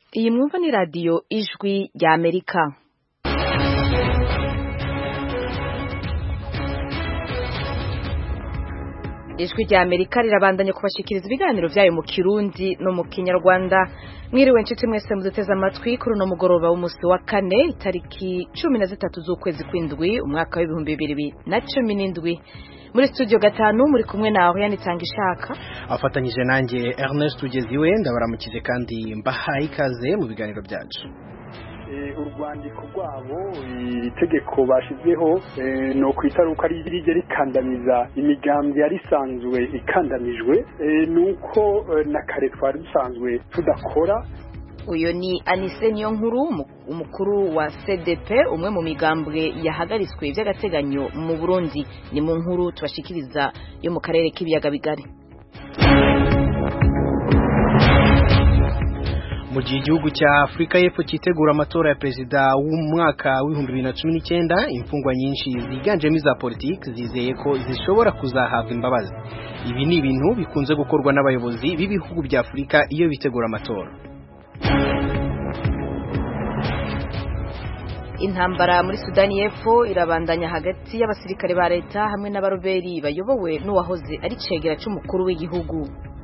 Iyi mwumva ni radiyo ijwi rya Amerika. Ijwi rya Amerika rirabandanya kubashikiriza ibiganiro vyayo mu Kirundi no mu Kinyarwanda. Mwiriwe nshuti mwese muduteze amatwi kuri uno mugoroba w'umusi wa kane itariki cumi na zitatu z'ukwezi kw'indwi umwaka w'ibihumbi bibiri na cumi n'indwi. Muri studio gatanu muri kumwe na Oriane Tangishaka afatanyije nanjye Ernest Ugeziwe ndabaramukize kandi mbahaye ikaze mu biganiro byacu urwandiko rwabo itegeko bashyizeho ni ukwitaruka rijya rikandamiza imigambi yari isanzwe ikandamijwe ni uko na kare twari dusanzwe tudakora uyu ni anise niyo nkuru umukuru wa cdp umwe mu migambwe yahagaritswe by'agateganyo mu burundi ni mu nkuru tubashikiriza yo mu karere k'ibiyaga bigari mu gihe igihugu cya afurika y'epfo cyitegura amatora ya perezida w'umwaka w'ibihumbi bibiri na cumi n'icyenda imfungwa nyinshi ziganjemo iza politiki zizeye ko zishobora kuzahabwa imbabazi ibi ni ibintu bikunze gukorwa n'abayobozi b'ibihugu bya afurika iyo bitegura amatora intambara muri sudani y'epfo irabandanya hagati y'abasirikare ba leta hamwe n'abaroberi bayobowe n'uwahoze ari cegera c'umukuru w'igihugu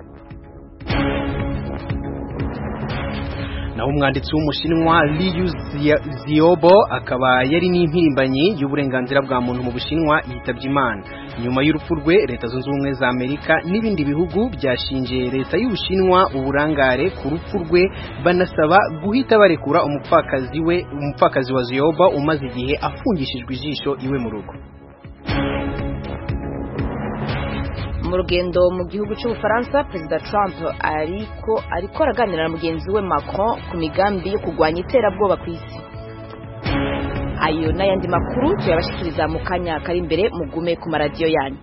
naho umwanditsi w'umushinwa Liu Xiaobo akaba yari n'impirimbanyi y'uburenganzira bwa muntu mu bushinwa yitabye imana nyuma y'urupfu rwe leta zunze ubumwe za amerika n'ibindi bihugu byashinje leta y'ubushinwa uburangare ku rupfu rwe banasaba guhita barekura umupfakazi we umupfakazi wa Xiaobo umaze igihe afungishijwe ijisho iwe mu rugo mu rugendo mu gihugu cy'ubufaransa perezida trump ariko ariko araganira na mugenzi we macron ku migambi yo kurwanya iterabwoba ku isi ayo n'ayandi makuru tuyabashikiriza mu kanya kari imbere mugume ku maradiyo yanyu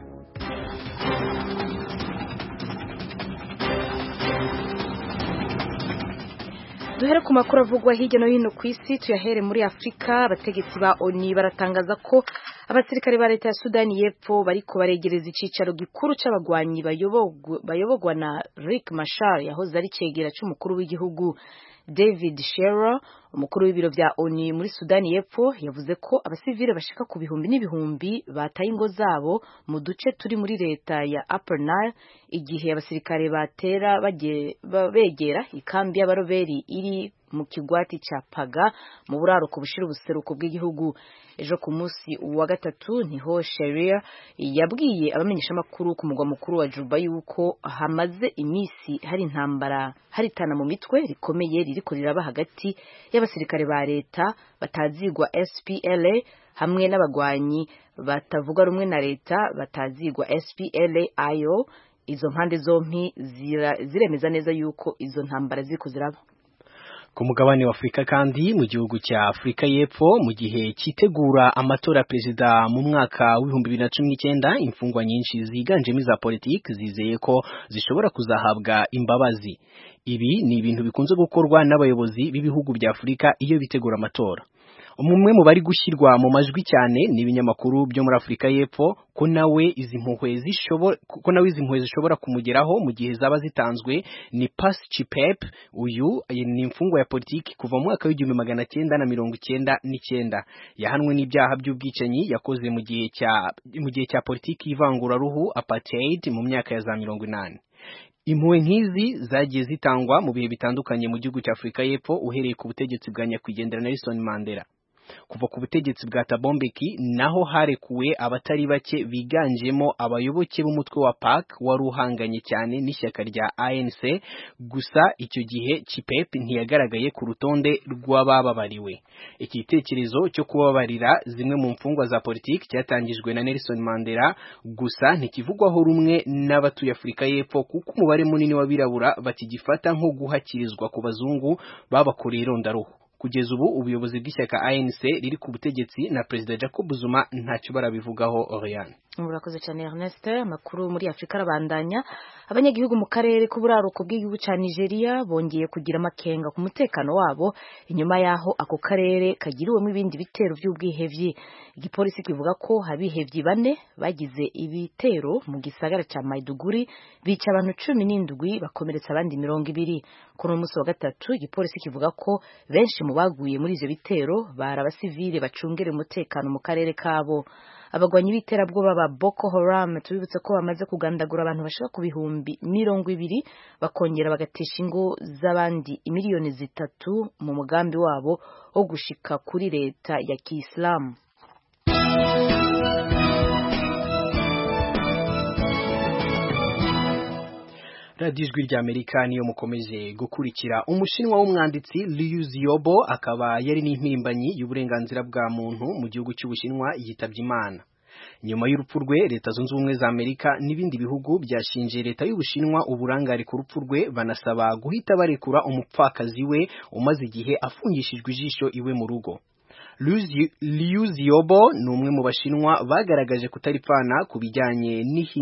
duhere ku makuru avugwa hirya no hino ku isi tuyahere muri afurika abategetsi ba oni baratangaza ko abasirikare ba leta ya sudani y'epfo bariko baregereza icicaro gikuru c'abagwanyi bayobogwa na rick mashar yahoze ari cegera c'umukuru w'igihugu david shearer umukuru w'ibiro vya oni muri sudani y'epfo yavuze ko abasivile bashika ku bihumbi n'ibihumbi bataye ingo zabo mu duce turi muri leta ya upper nile igihe abasirikare batera begera ikambi y'abaroberi iri mu kigwati ca paga mu buraruko bushira ubuseruko bw'igihugu ejo ku munsi wa gatatu niho sheria yabwiye abamenyeshamakuru ku mugwa mukuru wa juba yuko hamaze imisi hari intambara haritana mu mitwe rikomeye ririko riraba hagati y'abasirikare ba leta batazigwa SPLA hamwe n'abagwanyi batavuga rumwe na leta batazigwa SPLA ayo izo mpande zompi ziremeza neza yuko izo ntambara ziriko ziraba ku mugabane wa Afurika kandi mu gihugu cya Afurika y'Epfo mu gihe cyitegura amatora ya perezida mu mwaka w'ibihumbi bibiri na cumi n'icyenda imfungwa nyinshi ziganjemo iza politiki zizeye ko zishobora kuzahabwa imbabazi ibi ni ibintu bikunze gukorwa n'abayobozi b'ibihugu bya Afurika iyo bitegura amatora umwe mu bari gushyirwa mu majwi cyane ni ibinyamakuru byo muri Afurika y'Epfo ko nawe izi mpuhwe zishobora ko nawe izi mpuhwe zishobora kumugeraho mu gihe zaba zitanzwe ni Pass Chipep uyu ni imfungwa ya politiki kuva mu mwaka w'igihumbi magana cyenda na mirongo icyenda n'icyenda yahanwe n'ibyaha by'ubwicanyi yakoze mu gihe cya mu gihe cya politiki y'ivanguraruhu apartheid mu myaka ya za mirongo inani impuhwe nk'izi zagiye zitangwa mu bihe bitandukanye mu gihugu cya Afurika y'Epfo uhereye ku butegetsi bwa nyakwigendera Nelson Mandela kuva ku butegetsi bwa Tabombeki naho harekuwe abatari bake biganjemo abayoboke b'umutwe wa PAC wari uhanganye cyane n'ishyaka rya ANC gusa icyo gihe Chipep ntiyagaragaye ku rutonde rw'abababariwe iki gitekerezo cyo kubabarira zimwe mu mfungwa za politiki cyatangijwe na Nelson Mandela gusa ntikivugwaho rumwe n'abatuye Afurika y'Epfo kuko umubare munini w'abirabura bakigifata nko guhakirizwa ku bazungu babakoreye irondaruhu kugeza ubu ubuyobozi bw'ishyaka ANC riri ku butegetsi na Perezida Jacob Zuma ntacyo barabivugaho Oriane murakoze cyane Ernest amakuru muri Afrika arabandanya abanyagihugu mu karere k'uburaruko bw'igihugu cya Nigeria bongeye kugira amakenga ku mutekano wabo inyuma yaho ako karere kagiriwemo ibindi bitero by'ubwihevyi igipolisi kivuga ko abihevyi bane bagize ibitero mu gisagara cya Maiduguri bica abantu cumi n'indwi bakomeretsa abandi mirongo ibiri kuri uyu munsi wa gatatu igipolisi kivuga ko benshi mu baguye muri ivyo bitero bari abasivile bacungera umutekano mu karere kabo abagwanyi b'iterabwoba ba Boko Haram tubibutse ko bamaze kugandagura abantu bashaka ku bihumbi mirongo ibiri bakongera bagatesha ingo z'abandi imiliyoni zitatu mu mugambi wabo wo gushika kuri leta ya Kiislamu radiyo ijwi rya amerika niyo mukomeje gukurikira umushinwa w'umwanditsi Liu Xiaobo akaba yari n'impirimbanyi y'uburenganzira bwa muntu mu gihugu cy'ubushinwa yitabye imana nyuma y'urupfu rwe leta zunze ubumwe za amerika n'ibindi bihugu byashinje leta y'ubushinwa uburangare ku rupfu rwe banasaba guhita barekura umupfakazi we umaze igihe afungishijwe ijisho iwe mu rugo Liu Xiaobo ni umwe mu bashinwa bagaragaje kutaripfana ku bijyanye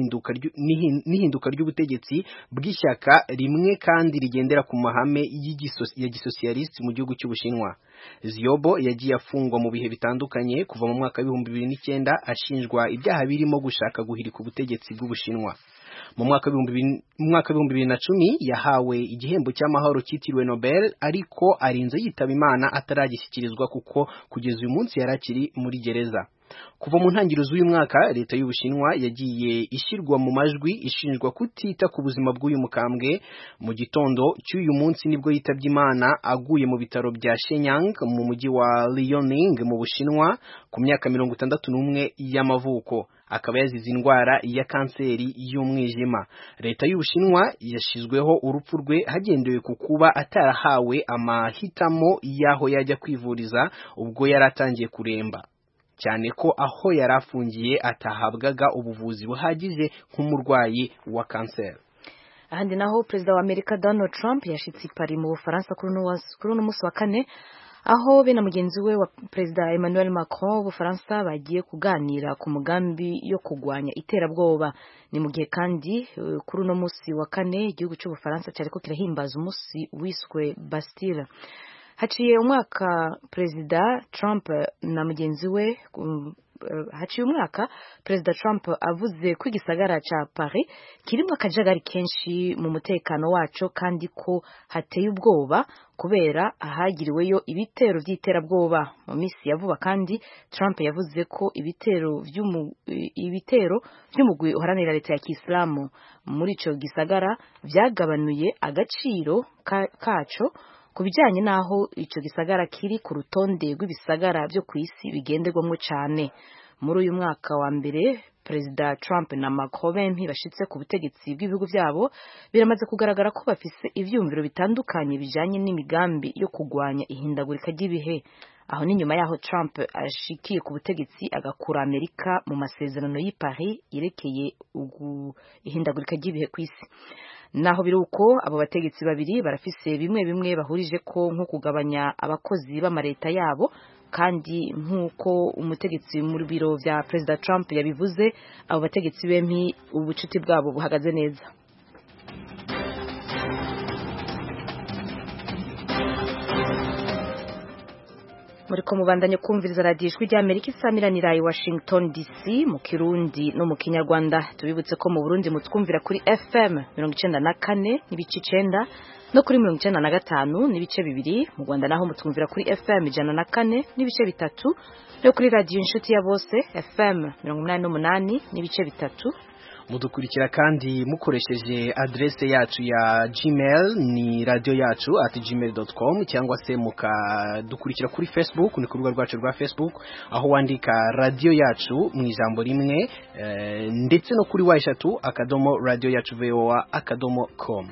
n'ihinduka ry'ubutegetsi bw'ishyaka rimwe kandi rigendera ku mahame ya gisosiyalisiti mu gihugu cy'ubushinwa Xiaobo yagiye afungwa mu bihe bitandukanye kuva mu mwaka w'ibihumbi bibiri n'icyenda ashinjwa ibyaha birimo gushaka guhirika ubutegetsi bw'ubushinwa mu mwaka w'ibihumbi bibiri na cumi yahawe igihembo cy'amahoro cyitiriwe Nobel ariko arinze yitaba Imana ataragishyikirizwa kuko kugeza uyu munsi yari akiri muri gereza kuva mu ntangiriro z'uyu mwaka leta y'ubushinwa yagiye ishyirwa mu majwi ishinjwa kutita ku buzima bw'uyu mukambwe mu gitondo cy'uyu munsi nibwo yitabye imana aguye mu bitaro bya Shenyang mu mujyi wa Liaoning mu bushinwa ku myaka mirongo itandatu n'umwe y'amavuko akaba yazize indwara ya kanseri y'umwijima leta y'ubushinwa yashyizweho urupfu rwe hagendewe ku kuba atarahawe amahitamo y'aho yajya kwivuriza ubwo yari atangiye kuremba cyane ko aho yari afungiye atahabwaga ubuvuzi buhagije nk'umurwayi wa kanseri ahandi naho perezida wa amerika donald trump yashyitse i Paris mu bufaransa kuri uno munsi wa kane aho be na mugenzi we wa perezida emmanuel macron w'ubufaransa bagiye kuganira ku mugambi yo kurwanya iterabwoba ni mu gihe kandi kuri uno munsi wa kane igihugu cy'ubufaransa cyariko kirahimbaza umunsi wiswe bastille haciye umwaka perezida Trump na mugenzi we haciye umwaka perezida Trump avuze ko igisagara cya Paris kirimo akajagari kenshi mu mutekano wacu kandi ko hateye ubwoba kubera ahagiriweyo ibitero by'iterabwoba mu minsi ya vuba kandi Trump yavuze ko ibitero ibitero by'umugwi uharanira leta ya Kisilamu muri icyo gisagara byagabanuye agaciro kaco ku bijyanye n'aho icyo gisagara kiri ku rutonde rw'ibisagara byo ku isi bigenderwamo cyane muri uyu mwaka wa mbere perezida Trump na Macron bempi bashitse ku butegetsi bw'ibihugu byabo biramaze kugaragara ko bafise ivyumviro bitandukanye bijanye n'imigambi yo kugwanya ihindagurika ry'ibihe aho ni nyuma yaho Trump ashikiye ku butegetsi agakura Amerika mu masezerano y'i Paris yerekeye ihindagurika ry'ibihe ku isi naho biri uko abo bategetsi babiri barafise bimwe bimwe bahurije ko nko kugabanya abakozi b'amareta yabo kandi nk'uko umutegetsi mu biro bya perezida Trump yabivuze abo bategetsi bempi ubucuti bwabo buhagaze neza muri ko mubandanye kumviriza radiyo ijwi ry'amerika isamiranira i washington dc mu kirundi no mu kinyarwanda tubibutse ko mu burundi mutwumvira kuri fm mirongo icenda na kane n'ibice icenda no kuri mirongo icenda na gatanu n'ibice bibiri mu rwanda naho mutwumvira kuri fm ijana na kane n'ibice bitatu no kuri radiyo inshuti ya bose fm mirongo umunani n'umunani n'ibice bitatu mudukurikira kandi mukoresheje adrese yacu ya gmail ni radio yacu at gmail.com cyangwa se mukadukurikira kuri facebook ni ku rubuga rwacu rwa facebook aho wandika radio yacu mu ijambo rimwe e, ndetse no kuri wa eshatu akadomo radio yacu voa akadomo com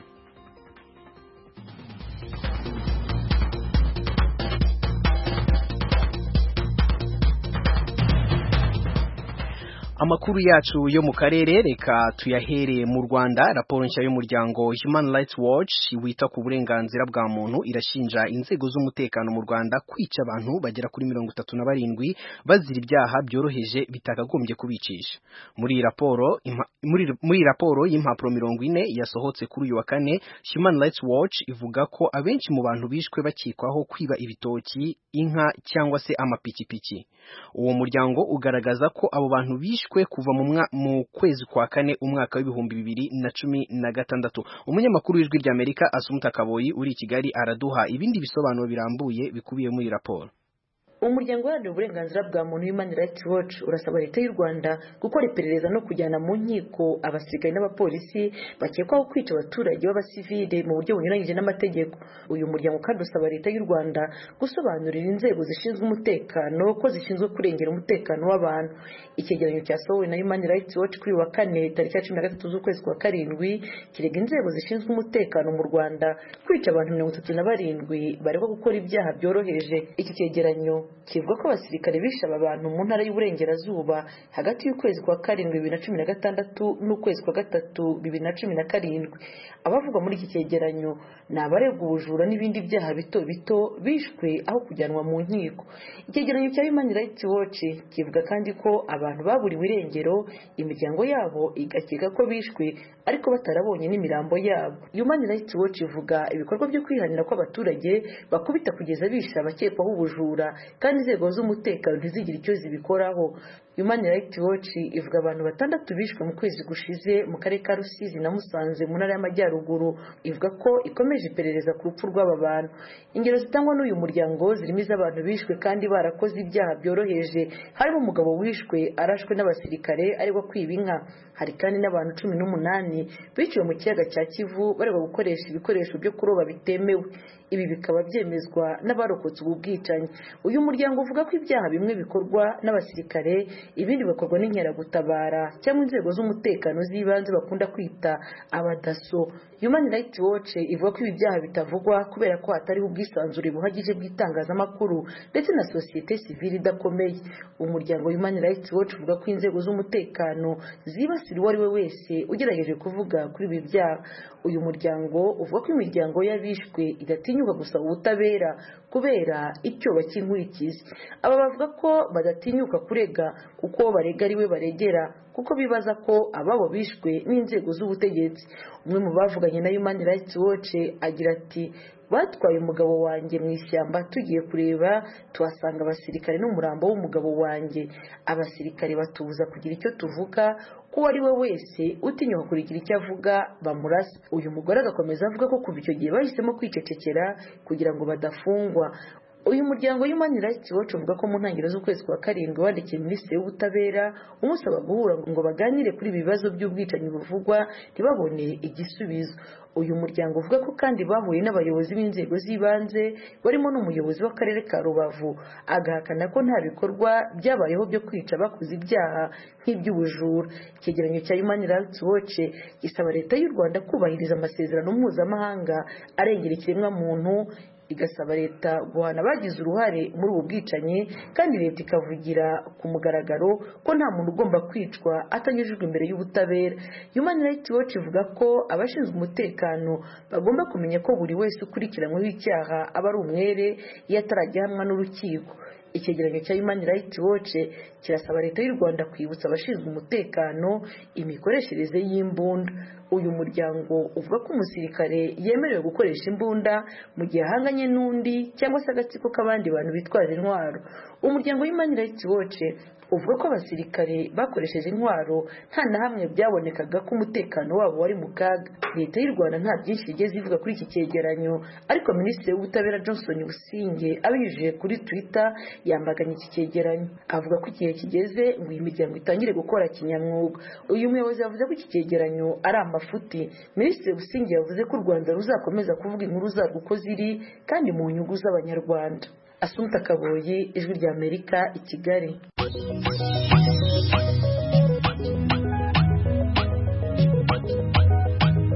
amakuru yacu yo mu karere reka tuyahere mu Rwanda raporo nshya y'umuryango Human Rights Watch wita ku burenganzira bwa muntu irashinja inzego z'umutekano mu Rwanda kwica abantu bagera kuri mirongo itatu na barindwi bazira ibyaha byoroheje bitakagombye kubicisha muri raporo muri, muri raporo y'impapuro mirongo ine yasohotse kuri uyu wa kane Human Rights Watch ivuga ko abenshi mu bantu bishwe bakekwaho kwiba ibitoki inka cyangwa se amapikipiki uwo muryango ugaragaza ko abo bantu bishwe kuva mu, mu kwezi kwa kane umwaka w'ibihumbi bibiri na cumi na gatandatu umunyamakuru w'ijwi ry'Amerika Asumta Kaboyi uri i Kigali araduha ibindi bisobanuro birambuye bikubiye muri raporo umuryango uharanira uburenganzira bwa muntu Human Rights Watch urasaba leta y'u Rwanda gukora iperereza no kujyana mu nkiko abasirikare n'abapolisi bakekwaho kwica abaturage b'abasivile mu buryo bunyuranyije n'amategeko uyu muryango kandi usaba leta y'u Rwanda gusobanurira inzego zishinzwe umutekano ko zishinzwe kurengera umutekano w'abantu icyegeranyo cyasohowe na Human Rights Watch kuri wa kane tariki ya cumi na gatatu z'ukwezi kwa karindwi kirega inzego zishinzwe umutekano mu Rwanda kwica abantu mirongo itatu na barindwi baregwa gukora ibyaha byoroheje iki cyegeranyo kivuga ko abasirikare bishe aba bantu mu ntara y'uburengerazuba hagati y'ukwezi kwa karindwi bibiri na cumi na gatandatu n'ukwezi kwa gatatu bibiri na cumi na karindwi abavugwa muri iki cyegeranyo ni abaregwa ubujura n'ibindi byaha bito bito bishwe aho kujyanwa mu nkiko icyegeranyo cya Human Rights Watch kivuga kandi ko abantu baburiwe irengero imiryango yabo igakeka ko bishwe ariko batarabonye n'imirambo yabo Human Rights Watch ivuga ibikorwa byo kwihanira kw'abaturage bakubita kugeza bishe abakekwaho ubujura kandi inzego z'umutekano ntizigire icyo zibikoraho Human Rights Watch ivuga abantu batandatu bishwe mu kwezi gushize mu karere ka Rusizi na Musanze mu ntara y'Amajyaruguru ivuga ko ikomeje iperereza ku rupfu rw'aba bantu ingero zitangwa n'uyu muryango zirimo iz'abantu bishwe kandi barakoze ibyaha byoroheje harimo umugabo wishwe arashwe n'abasirikare aregwa kwiba inka hari kandi n'abantu cumi n'umunani biciwe mu kiyaga cya Kivu baregwa gukoresha ibikoresho byo kuroba bitemewe ibi bikaba byemezwa n'abarokotse ubu bwicanyi uyu muryango uvuga ko ibyaha bimwe bikorwa n'abasirikare ibindi bikorwa n'inkeragutabara cyangwa inzego z'umutekano z'ibanze bakunda kwita abadaso Human Rights Watch ivuga ko ibi byaha bitavugwa kubera ko hatariho ubwisanzure buhagije bw'itangazamakuru ndetse na sosiyete sivile idakomeye umuryango Human Rights Watch uvuga ko inzego z'umutekano zibasira uwo ari we wese ugerageje kuvuga kuri ibi byaha uyu muryango uvuga ko imiryango y'abishwe idatinyuka gusaba ubutabera kubera icyoba cy'inkurikizi aba bavuga ko badatinyuka kurega kuko barega ari we baregera kuko bibaza ko ababo bishwe n'inzego z'ubutegetsi umwe mu bavuganye na Human Rights Watch agira ati batwaye umugabo wanjye mu ishyamba tugiye kureba tuhasanga abasirikare n'umurambo w'umugabo wanjye abasirikare batubuza kugira icyo tuvuga ko uwo ari we wese utinyuka kugira icyo avuga bamurasa uyu mugore agakomeza avuga ko kuva icyo gihe bahisemo kwicecekera kugira ngo badafungwa uyu muryango Human Rights Watch uvuga ko mu ntangiriro z'ukwezi kwa karindwi wandikiye minisitiri w'ubutabera umusaba guhura ngo baganire kuri ibi bibazo by'ubwicanyi buvugwa ntibabone igisubizo uyu muryango uvuga ko kandi bahuye n'abayobozi b'inzego z'ibanze barimo n'umuyobozi w'akarere ka rubavu agahakana ko nta bikorwa byabayeho byo kwica bakoze ibyaha nk'iby'ubujura icyegeranyo cya Human Rights Watch gisaba leta y'u rwanda kubahiriza amasezerano mpuzamahanga arengera ikiremwamuntu igasaba leta guhana abagize uruhare muri ubu bwicanyi kandi leta ikavugira ku mugaragaro ko nta muntu ugomba kwicwa atanyujijwe imbere y'ubutabera Human Rights Watch ivuga ko abashinzwe umutekano bagomba kumenya ko buri wese ukurikiranyweho icyaha aba ari umwere iyo atarajya ahamwa n'urukiko icyegeranyo cya Human Rights Watch kirasaba leta y'u Rwanda kwibutsa abashinzwe umutekano imikoreshereze y'imbunda uyu muryango uvuga ko umusirikare yemerewe gukoresha imbunda mu gihe ahanganye n'undi cyangwa se agatsiko k'abandi bantu bitwaje intwaro umuryango Human Rights Watch uvuga ko abasirikare bakoresheje intwaro nta na hamwe byabonekaga ko umutekano wabo wari mu kaga leta y'u rwanda nta byinshi igeze ivuga kuri iki cyegeranyo ariko minisitiri w'ubutabera johnson businge abinyujije kuri twitter yambaganye iki cyegeranyo avuga ko igihe kigeze ngo iyi miryango itangire gukora kinyamwuga uyu muyobozi yavuze ko iki cyegeranyo ari amafuti minisitiri businge yavuze ko u rwanda ruzakomeza kuvuga inkuru zarwo uko ziri kandi mu nyungu z'abanyarwanda asumta kaboyi ijwi ry'amerika i kigali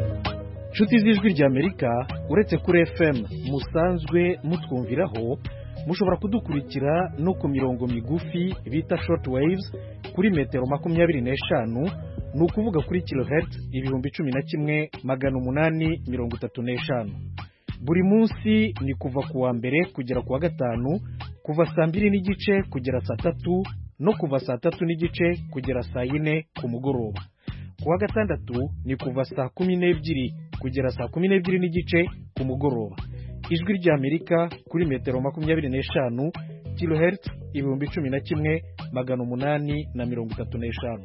inshuti z'ijwi ry'amerika uretse kuri fm musanzwe mutwumviraho mushobora kudukurikira no ku mirongo migufi bita short waves kuri metero makumyabiri n'eshanu ni ukuvuga kuri kilohertz ibihumbi cumi na kimwe magana umunani mirongo itatu n'eshanu buri munsi ni kuva ku wa mbere kugera ku wa gatanu kuva saa mbiri n'igice kugera saa tatu no kuva saa tatu n'igice kugera saa yine ku mugoroba ku wa gatandatu ni kuva saa kumi n'ebyiri kugera saa kumi n'ebyiri n'igice ku mugoroba ijwi ry'amerika kuri metero makumyabiri n'eshanu kilohertz ibihumbi cumi na kimwe magana umunani na mirongo itatu n'eshanu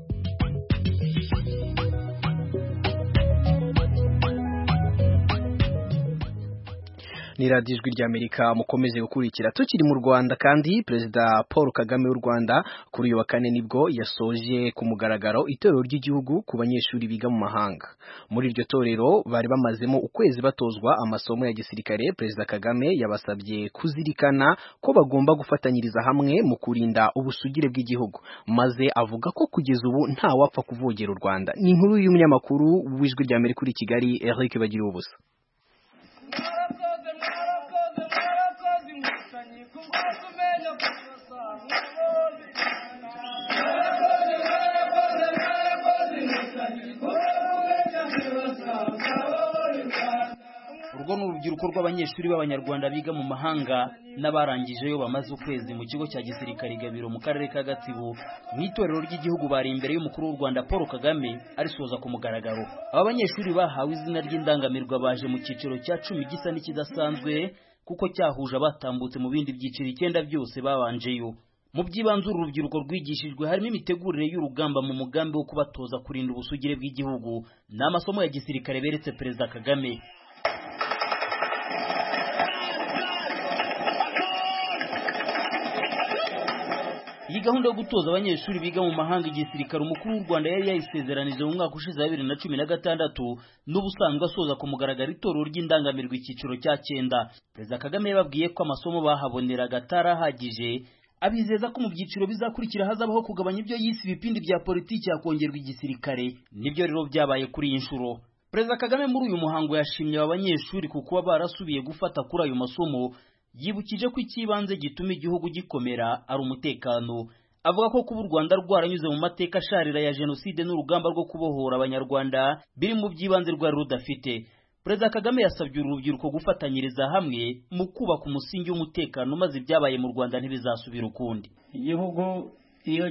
ni radiyo ijwi ry'amerika mukomeze gukurikira tukiri mu rwanda kandi perezida paul kagame w'u rwanda kuri uyu wa kane nibwo yasoje ku mugaragaro itorero ry'igihugu ku banyeshuri biga mu mahanga muri iryo torero bari bamazemo ukwezi batozwa amasomo ya gisirikare perezida kagame yabasabye kuzirikana ko bagomba gufatanyiriza hamwe mu kurinda ubusugire bw'igihugu maze avuga ko kugeza ubu nta wapfa kuvogera u rwanda ni inkuru y'umunyamakuru w'ijwi ry'amerika uri kigali eric bagira ubusa urwo ni urubyiruko rw'abanyeshuri b'abanyarwanda biga mu mahanga n'abarangijeyo bamaze ukwezi mu kigo cya gisirikare gabiro mu karere ka gatsibo mu itorero ry'igihugu bari imbere y'umukuru w'u rwanda paul kagame arisoza ku mugaragaro aba banyeshuri bahawe izina ry'indangamirwa baje mu cyiciro cya cumi gisa n'ikidasanzwe kuko cyahuje abatambutse mu bindi byiciro icyenda byose babanjeyo mu by'ibanze uru rubyiruko rwigishijwe harimo imitegurire y'urugamba mu mugambi wo kubatoza kurinda ubusugire bw'igihugu ni amasomo ya gisirikare beretse perezida kagame iyi gahunda yo gutoza abanyeshuri biga mu mahanga igisirikare umukuru w'u rwanda yari yayisezeranije mu mwaka ushize wa bibiri na cumi na gatandatu n'ubusanzwe asoza ku mugaragaro itorero ry'indangamirwa icyiciro cya cyenda perezida kagame yababwiye ko amasomo bahaboneraga atari ahagije abizeza ko mu byiciro bizakurikira hazabaho kugabanya ibyo yise ibipindi bya politiki hakongerwa igisirikare nibyo rero byabaye kuri iyi nshuro perezida kagame muri uyu muhango yashimye aba banyeshuri ku kuba barasubiye gufata kuri ayo masomo yibukije ko icy'ibanze gituma igihugu gikomera ari umutekano avuga ko kuba u rwanda rwaranyuze mu mateka asharira ya jenoside n'urugamba rwo kubohora abanyarwanda biri mu by'ibanze rwari rudafite perezida kagame yasabye uru rubyiruko gufatanyiriza hamwe mu kubaka umusingi w'umutekano maze ibyabaye mu rwanda ntibizasubira ukundi igihugu iyo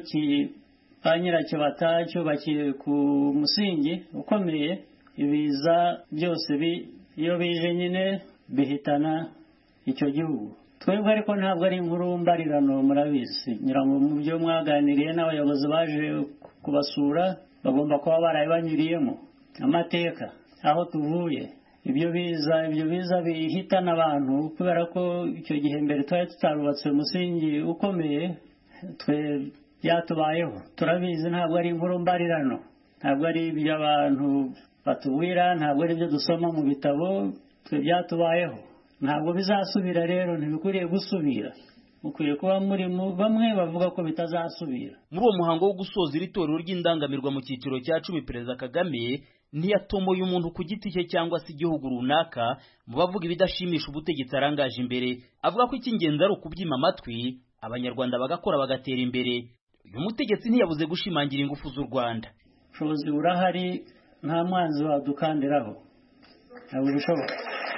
ba nyiracyo batacyubakiye ku musingi ukomeye ibiza byose iyo bije nyine bihitana icyo gihugu twebwe ariko ntabwo ari inkuru mbarirano murabizi nyirango mu byo mwaganiriye n'abayobozi baje kubasura bagomba kuba barabibanyuriyemo amateka aho tuvuye ibyo biza ibyo biza bihitana abantu kubera ko icyo gihe mbere twari tutarubatse umusingi ukomeye twe byatubayeho turabizi ntabwo ari inkuru mbarirano ntabwo ari ibyo abantu batubwira ntabwo ari ibyo dusoma mu bitabo twe byatubayeho ntabwo bizasubira rero ntibikwiriye gusubira mukwiye kuba muri bamwe bavuga ko bitazasubira muri uwo muhango wo gusoza iri torero ry'indangamirwa mu cyiciro cya cumi perezida kagame ntiyatomoye umuntu ku giti cye cyangwa se igihugu runaka mu bavuga ibidashimisha ubutegetsi arangaje imbere avuga ko icy'ingenzi ari ukubyima amatwi abanyarwanda bagakora bagatera imbere uyu mutegetsi ntiyabuze gushimangira ingufu z'u rwanda ubushobozi burahari nta mwanzi wadukandiraho ntabwo bishoboka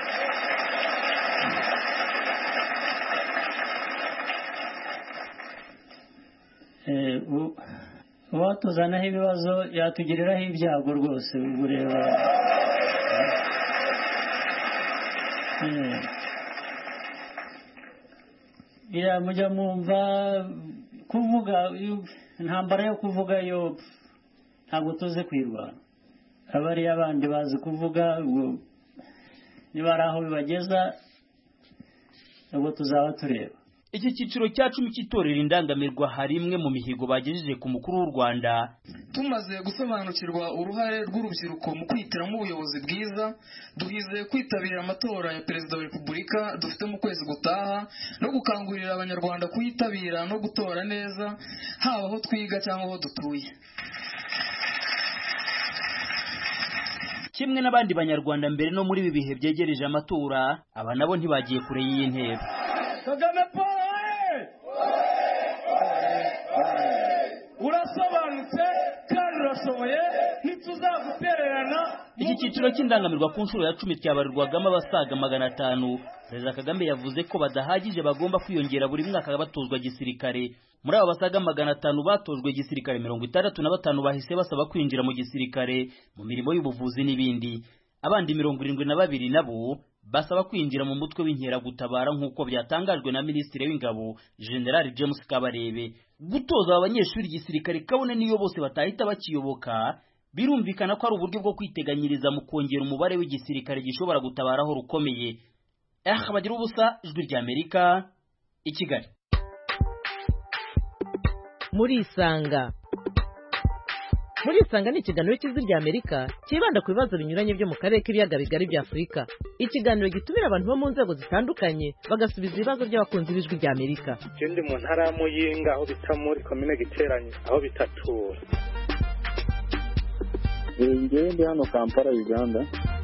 uwatuzanaho ibibazo yatugiriraho ibyago rwose ubu reba mujya mwumva kuvuga intambara yo kuvuga yo ntabwo tuzi kwirwanya abariya abandi bazi kuvuga niba ari aho bibageza ubwo tuzaba tureba iki cyiciro cya cumi cy'itorero indangamirwa hari imwe mu mihigo bagejeje ku mukuru w'u rwanda tumaze gusobanukirwa uruhare rw'urubyiruko mu kwihitiramo ubuyobozi bwiza duhize kwitabira amatora ya perezida wa repubulika dufite mu kwezi gutaha no gukangurira abanyarwanda kuyitabira no gutora neza haba aho twiga cyangwa aho dutuye kimwe n'abandi banyarwanda mbere no muri ibi bihe byegereje amatora aba nabo ntibagiye kure y'iyi ntera kagame paul urasobanutse kandi urashoboye ntituzagutererana iki cyiciro cy'indangamirwa ku nshuro ya cumi cyabarirwagamo abasaga magana atanu perezida kagame yavuze ko badahagije bagomba kwiyongera buri mwaka batozwa gisirikare muri abo basaga magana atanu batojwe gisirikare mirongo itandatu na batanu bahise basaba kwinjira mu gisirikare mu mirimo y'ubuvuzi n'ibindi abandi mirongo irindwi na babiri nabo basaba kwinjira mu mutwe w'inkeragutabara nk'uko byatangajwe na minisitiri w'ingabo general james kabarebe gutoza aba banyeshuri igisirikare kabone niyo bose batahita bakiyoboka birumvikana ko ari uburyo bwo kwiteganyiriza mu kongera umubare w'igisirikare gishobora gutabaraho rukomeye eh bagira ubusa ijwi ry'amerika i kigali muri isanga muri isanga ni ikiganiro cy'ijwi ry'amerika cyibanda ku bibazo binyuranye byo mu karere k'ibiyaga bigari bya afurika ikiganiro gitumira abantu bo mu nzego zitandukanye bagasubiza ibibazo by'abakunzi b'ijwi ry'amerika je ndi mu ntara ya muyinga aho bita muri komine giteranye aho bitatura ngewe ndi hano kampala uganda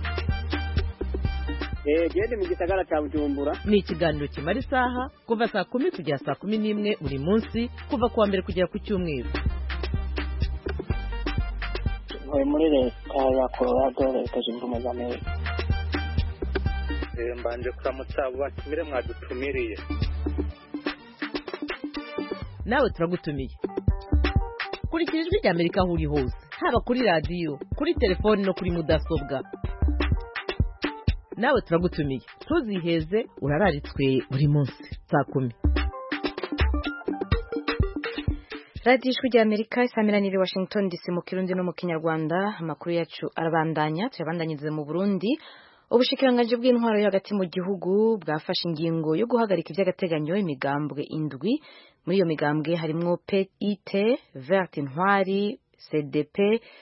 gende mu gisagara cya bujumbura ni ikiganiro kimara isaha kuva saa kumi kugera saa kumi n'imwe buri munsi kuva ku wa mbere kugera ku cyumweru ntuye muri leta ya colorado leta zunze ubumwe za amerika Eh, mbanje kuramutsa abo batumire mwadutumiriye nawe turagutumiye kurikira ijwi ry'amerika aho uri hose haba kuri radiyo kuri telefoni no kuri mudasobwa nawe turagutumiye ntuziheze urararitswe buri munsi saa kumi radiyo ijwi rya amerika isamiraniye washington dc mu kirundi no mu kinyarwanda amakuru yacu arabandanya tuyabandanyirize mu burundi ubushikiranganji bw'intwaro yo hagati mu gihugu bwafashe ingingo yo guhagarika iby'agateganyo imigambwe indwi muri iyo migambwe harimwo pit vert intwari cdp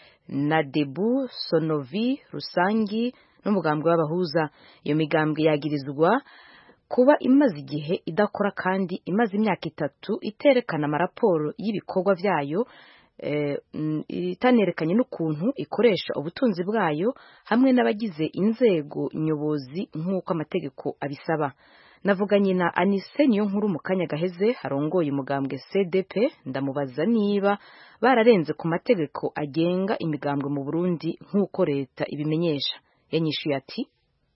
nadebu sonovi rusangi n'umugambwe w'abahuza iyo migambwe yagirizwa kuba imaze igihe idakora kandi imaze imyaka itatu iterekana amaraporo y'ibikorwa byayo eh, mm, itanerekanye n'ukuntu ikoresha ubutunzi bwayo hamwe n'abagize inzego nyobozi nk'uko amategeko abisaba navuganye na anise niyo nkuru mu kanya gaheze harongoye umugambwe cdp ndamubaza niba bararenze ku mategeko agenga imigambwe mu burundi nk'uko leta ibimenyesha yanyishuye ati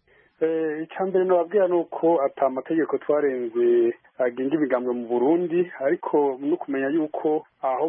icya mbere nababwira ni uko ata amategeko twarenze agenga imigambwe mu burundi ariko no kumenya yuko aho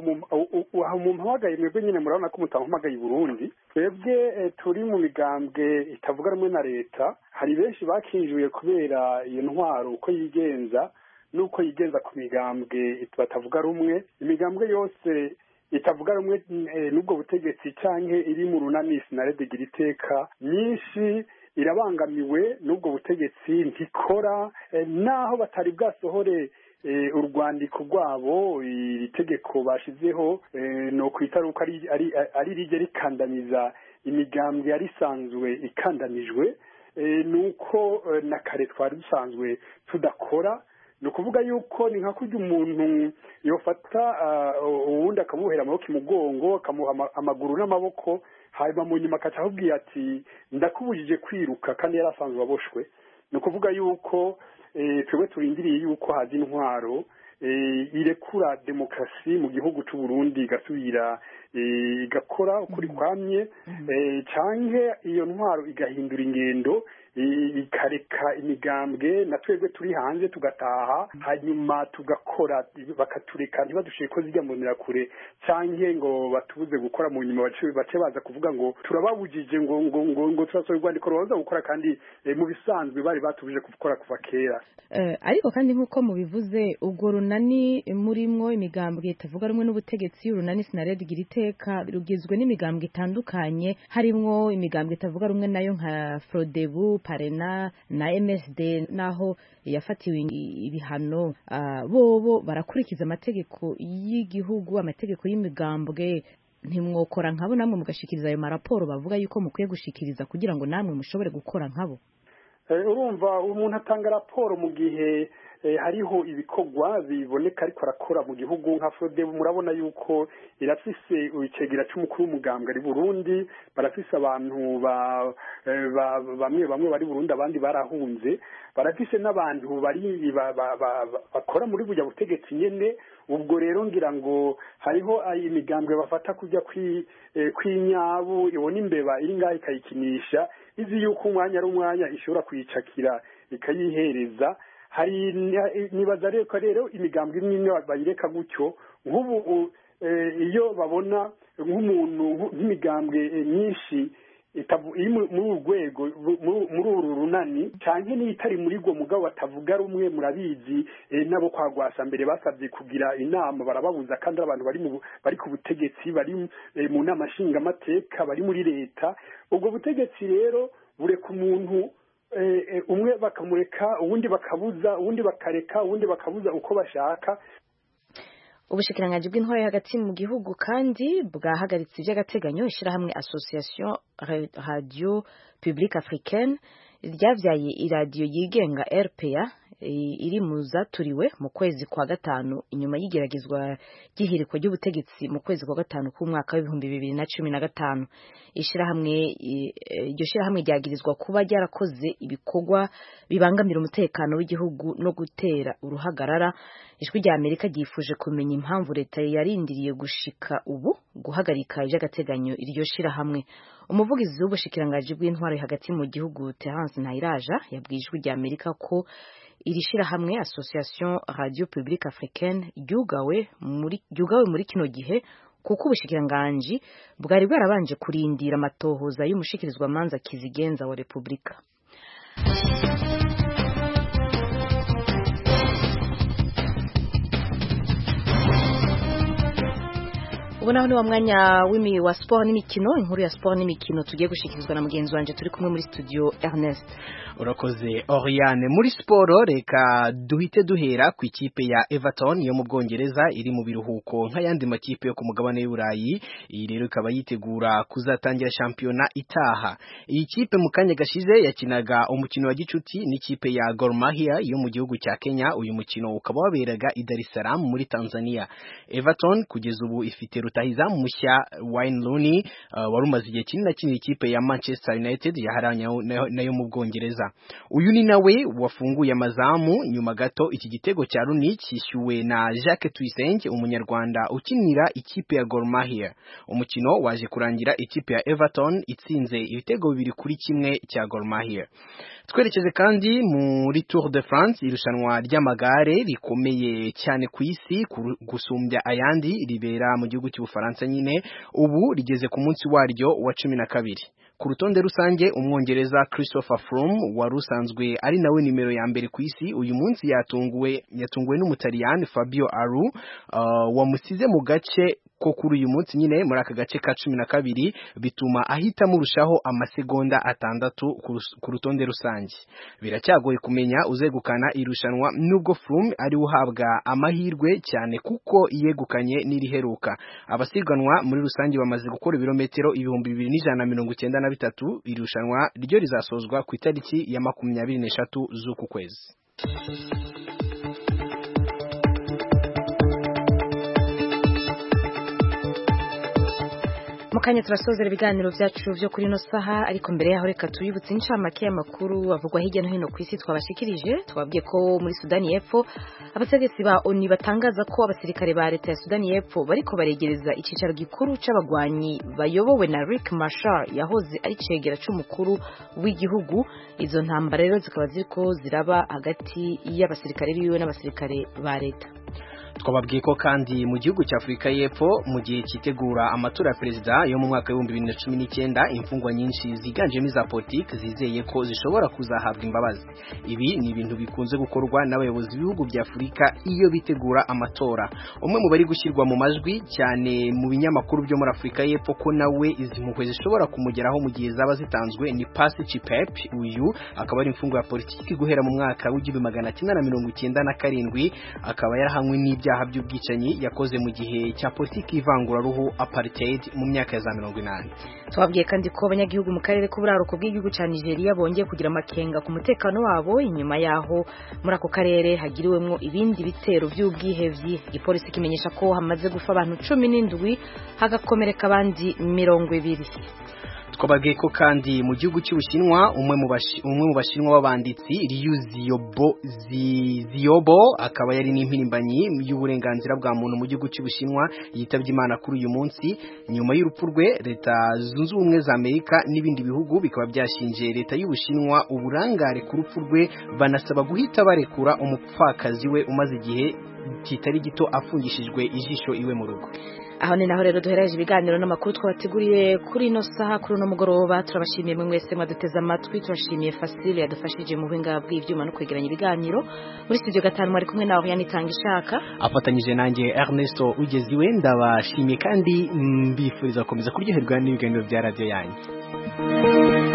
mu mpamagaye mwebwe nyine murabona ko mutampamagaye i burundi twebwe turi mu migambwe itavuga rumwe na leta hari benshi bakinjuye kubera iyo ntwaro uko yigenza n'uko yigenza ku migambwe batavuga rumwe imigambwe yose itavuga rumwe n'ubwo butegetsi cyangwa iri mu runani sinaredegira iteka nyinshi irabangamiwe n'ubwo butegetsi ntikora naho batari bwasohore urwandiko rwabo iri tegeko bashyizeho ni ukwita ko ari rijya rikandamiza imigambwe yari isanzwe ikandamijwe ni uko na kare twari dusanzwe tudakora ni ukuvuga yuko ni nka kurya umuntu yofata uwundi akamuhera amaboko imugongo akamuha amaguru n'amaboko hanyuma mu nyuma akaca akubwira ati ndakubujije kwiruka kandi yari asanzwe aboshwe ni ukuvuga yuko twebwe turindiriye yuko haza intwaro irekura demokarasi mu gihugu cy'u Burundi igasubira igakora ukuri kwamye cyangwa iyo ntwaro igahindura ingendo ikareka imigambwe na twebwe turi hanze tugataha hanyuma tugakora bakatureka ntibadushyire ko zijya mu kure cyangwa ngo batubuze gukora mu nyuma bace baza kuvuga ngo turababujije ngo ngo ngo ngo turasohora urwandiko rubanza gukora kandi mu bisanzwe bari batubuje gukora kuva kera ariko kandi nk'uko mubivuze ubwo runani murimwo imigambwe itavuga rumwe n'ubutegetsi urunani sinaredi gira iteka rugizwe n'imigambwe itandukanye harimwo imigambwe itavuga rumwe nayo nka frodebu parena na msd naho yafatiwe ibihano bobo barakurikiza amategeko y'igihugu amategeko y'imigambwe ntimwokora nkabo namwe mugashikiriza ayo maraporo bavuga yuko mukwiye gushikiriza kugira ngo namwe mushobore gukora nkabo urumva umuntu atanga raporo mu gihe hariho ibikorwa biboneka ariko arakora mu gihugu nka fode murabona yuko irafise icegera c'umukuru w'umugambwe ari burundi barafise abantu bamwe bamwe bari burundi abandi barahunze barafise n'abantu bari bakora muri burya butegetsi nyene ubwo rero ngira ngo hariho imigambwe bafata kujya kw'inyabu ibona imbeba iri ngaho ikayikinisha izi yuko umwanya ari umwanya ishobora kuyicakira ikayihereza hari nibaza rero rero imigambwe imwe imwe bayireka gutyo nk'ubu iyo babona nk'umuntu nk'imigambwe myinshi iri muri uru rwego muri uru runani cyane niyo itari muri rwo mugabo batavuga rumwe murabizi nabo kwa rwasa mbere basabye kugira inama barababuza kandi ari abantu bari ku butegetsi bari mu nama nshingamateka bari muri leta ubwo butegetsi rero bureka umuntu umwe bakamureka uwundi bakabuza uwundi bakareka uwundi bakabuza uko bashaka ubushikiranganji bw'intwaro hagati mu gihugu kandi bwahagaritse iby'agateganyo ishyirahamwe association radio publique africaine ryavyaye iradiyo yigenga rpa iri mu zaturiwe mu kwezi kwa gatanu inyuma y'igeragezwa ry'ihirikwa ry'ubutegetsi mu kwezi kwa gatanu k'umwaka w'ibihumbi bibiri na cumi na gatanu ishyirahamwe iryo shyirahamwe ryagirizwa kuba ryarakoze ibikorwa bibangamira umutekano w'igihugu no gutera uruhagarara ijwi rya amerika ryifuje kumenya impamvu leta yarindiriye gushika ubu guhagarika iby'agateganyo iryo shyirahamwe umuvugizi w'ubushikiranganji bw'intwaro hagati mu gihugu terence ntayiraja yabwiye ijwi rya amerika ko iri shirahamwe association radio publique africaine ryugawe muri ryugawe muri kino gihe kuko ubushikiranganji bwari bwarabanje kurindira amatohoza y'umushikirizwa manza kizigenza wa repubulika ubu naho ni wa mwanya w'imi wa sport n'imikino inkuru ya sport n'imikino tugiye gushikirizwa na mugenzi wanje turi kumwe muri studio Ernest urakoze Oriane muri siporo reka duhite duhera ku ikipe ya Everton yo mu Bwongereza iri mu biruhuko nk'ayandi makipe yo ku mugabane w'Uburayi iyi rero ikaba yitegura kuzatangira shampiyona itaha iyi kipe mu kanya gashize yakinaga umukino wa gicuti n'ikipe ya Gor Mahia yo mu gihugu cya Kenya uyu mukino ukaba waberaga i Dar es Salaam muri Tanzania Everton kugeza ubu ifite rutahizamu mushya Wayne Rooney uh, wari umaze igihe kinini akinira ikipe ya Manchester United yaharanye nayo mu Bwongereza uyu ni nawe wafunguye amazamu nyuma gato iki gitego cya Rooney cyishyuwe na Jacques Tuyisenge umunyarwanda ukinira ikipe ya Gor Mahia umukino waje kurangira ikipe ya Everton itsinze ibitego bibiri kuri kimwe cya Gor Mahia twerekeze kandi muri Tour de France irushanwa ry'amagare rikomeye cyane ku isi gusumbya ayandi ribera mu gihugu cy'ubufaransa nyine ubu rigeze ku munsi waryo wa cumi na kabiri ku rutonde rusange umwongereza Christopher Froome wari usanzwe ari nawe nimero ya mbere ku isi uyu munsi yatunguwe yatunguwe n'umutaliyani Fabio Aru uh, wamusize mu gace ko kuri uyu munsi nyine muri aka gace ka cumi na kabiri bituma ahita murushaho amasegonda atandatu ku rutonde rusange biracyagoye kumenya uzegukana irushanwa nubwo Froome ari uhabwa amahirwe cyane kuko yegukanye n'iriheruka abasiganwa muri rusange bamaze gukora ibirometero ibihumbi bibiri n'ijana na mirongo icyenda na bitatu irushanwa ryo rizasozwa ku itariki ya makumyabiri n'eshatu z'uku kwezi mukanya turasozera ibiganiro byacu byo kuri ino saha ariko mbere yaho reka tuyibutse inshamake y'amakuru avugwa hirya no hino ku isi twabashikirije twabwiye ko muri Sudani y'Epfo abategetsi ba ONU batangaza ko abasirikare ba leta ya Sudani y'Epfo bariko baregereza icicaro gikuru c'abagwanyi bayobowe na Rick Machar yahoze ari cegera c'umukuru w'igihugu izo ntambara rero zikaba ziriko ziraba hagati y'abasirikare biwe n'abasirikare ba leta twababwiye ko kandi mu gihugu cya Afurika y'Epfo mu gihe cyitegura amatora ya perezida yo mu mwaka w'ibihumbi bibiri na cumi n'icyenda imfungwa nyinshi ziganjemo iza politiki zizeye ko zishobora kuzahabwa imbabazi ibi ni ibintu bikunze gukorwa n'abayobozi b'ibihugu bya Afurika iyo bitegura amatora umwe mu bari gushyirwa mu majwi cyane mu binyamakuru byo muri Afurika y'Epfo ko nawe izi mpuhwe zishobora kumugeraho mu gihe zaba zitanzwe ni Pasi Chipep uyu akaba ari imfungwa ya politiki guhera mu mwaka w'igihumbi magana cyenda na mirongo icyenda na karindwi akaba yarahanywe n'ibyo byaha by'ubwicanyi yakoze mu gihe cya politiki y'ivanguraruhu apartheid mu myaka ya za mirongo inani twabwiye kandi ko abanyagihugu mu karere k'uburaruko bw'igihugu cya nigeria bongeye kugira amakenga ku mutekano wabo inyuma yaho muri ako karere hagiriwemo ibindi bitero by'ubwihevyi igipolisi kimenyesha ko hamaze gufa abantu cumi n'indwi hagakomereka abandi mirongo ibiri twababwiye ko kandi mu gihugu cy'ubushinwa umwe mu umwe mu bashinwa b'abanditsi Liu Xiaobo Xiaobo akaba yari n'impirimbanyi y'uburenganzira bwa muntu mu gihugu cy'ubushinwa yitabye Imana kuri uyu munsi nyuma y'urupfu rwe leta zunze ubumwe za Amerika n'ibindi bihugu bikaba byashinje leta y'ubushinwa uburangare ku rupfu rwe banasaba guhita barekura umupfakazi we umaze igihe kitari gito afungishijwe ijisho iwe mu rugo aho ni naho rero duhereje ibiganiro n'amakuru twabateguriye kuri ino saha kuri uno mugoroba turabashimiye mwe mwese mwaduteze amatwi turashimiye Fasile yadufashije mu buhinga bw'ibyuma no kwegeranya ibiganiro muri studio gatanu mwari kumwe nawe yanitanga ishaka afatanyije nanjye Ernesto ugeziwe ndabashimiye kandi mbifuriza gukomeza kuryoherwa n'ibiganiro bya radiyo yanyu